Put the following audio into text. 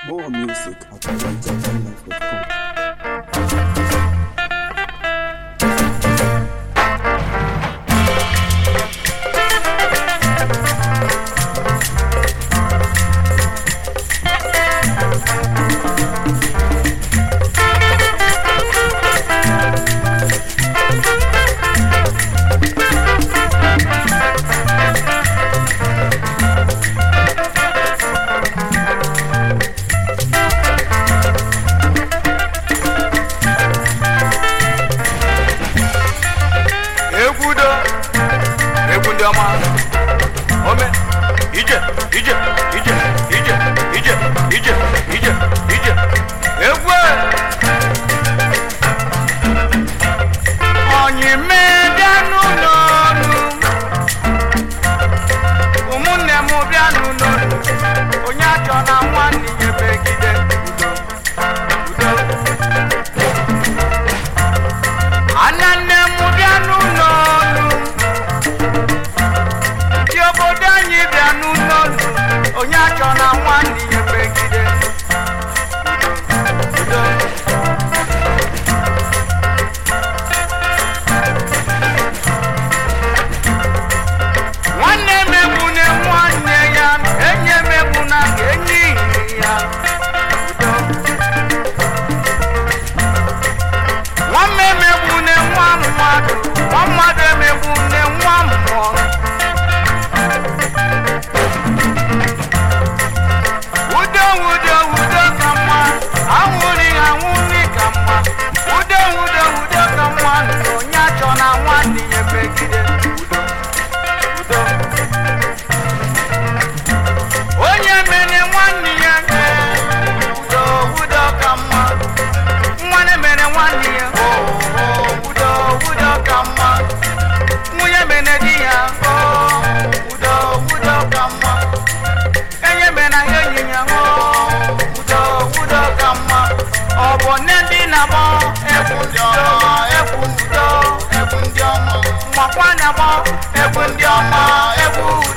More music at AlonjaHighlife.com. egwu do egwu ndị ọma ome ije ije ije ije ije ije ije ije egwu e. onye mee bịa n'ụlọ ọnụ ụmụnne m bịa n'ụlọ ọnụ onye achọ na nwanne ya megide udo udo ananne m bịa n'ụlọ ọnụ ndị obodo anyị bịa n'ụlọ ọnụ onye achọ na nwanne ya megide udo nwanne megbu na nwanne ya enyi emegbu na enyi ya udo nwanne emegbu na nwa mmadụ nwa mmadụ emegbu na nwa mmụọ udo udo udo ka mma anwụrị anwụrị ka mma udo udo udo ka mma na onye achọ na nwanne ya megide udo udo onye mere nwanne ya mee udo udo ka mma nwanne mere nwanne ya oo udo udo ka mma nwunye mere di ya oo udo udo ka mma enye mere ya enyi ya oo udo udo ka mma ọ bụ nne ndị na-agbọ egwu ndị ọma egwu udo egwu ndị ọma nwakwa na-agbọ egwu ndị ọma egwu